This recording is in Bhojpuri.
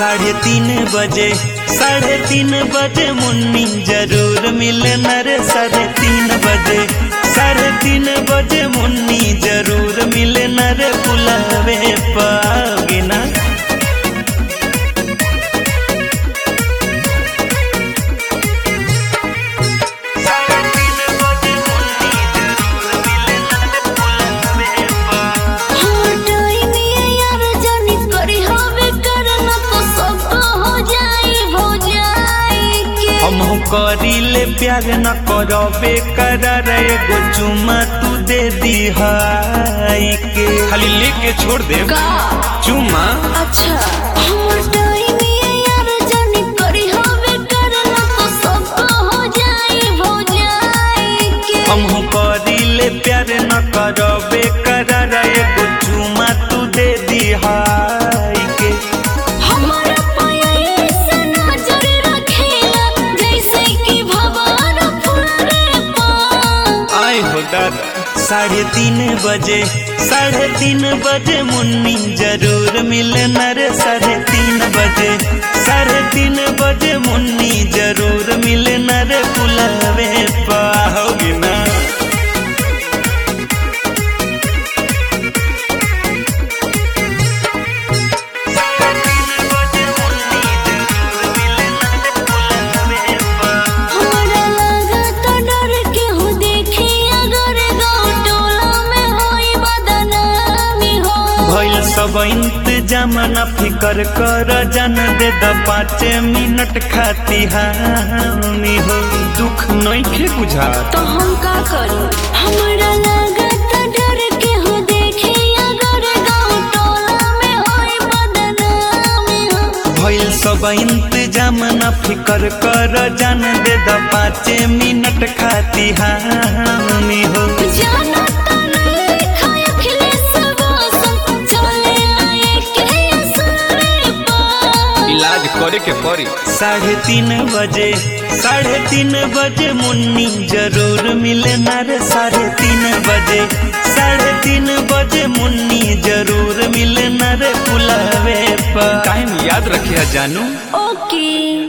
साढ़े तीन बजे साढ़े तीन बजे मुन्नी जरूर मिलना रे साढ़े तीन बजे साढ़े तीन बजे मुन्नी जरूर मिलना रे बुलावे पाओगे ना साढ़े तीन बजे मुन्नी जरूर मिलना रे बुलावे पाओगे हम करीले प्यार न करबे करार एगो चुमा तू दे दी हाय के खाली लेके छोड़ दे चुमा अच्छा हमर डाइनी यार जानी करी हवे करना तो सब हो जाई हो जाई के हम करीले प्यार न करबे करार एगो चुमा तू दे दी हाय के हमारा पाया से नजर रखेला जैसे कि भगवान फुलरे पा आए हो दादा साढ़े तीन बजे साढ़े तीन बजे मुन्नी जरूर मिलना रे साढ़े तीन बजे साढ़े तीन बजे मुन्नी जरूर मिलना रे बुलावे पाओगी ना हमरा लागत डर के हो देखी अगर गाँव टोला में होई बदनामी हो भइल सब इंतजाम न फिकर कर जन दे द पाँच मिनट खाती हामी हो दुख नइखे बुझा तो हम का करी हमरा लागत डर के हो देखी अगर गाँव टोला में होई बदनामी हो भइल सब इंतजाम न फिकर कर जान दे द पाँच मिनट खाती हामी हो जाना तो नहीं खाया खिले सब आसन चले आए के असरे पा इलाज करे के पड़ी साढ़े तीन बजे साढ़े तीन बजे मुन्नी जरूर मिलना रे साढ़े तीन बजे साढ़े तीन बजे मुन्नी जरूर मिलना रे बुलावे पर टाइम याद रखिया जानू ओके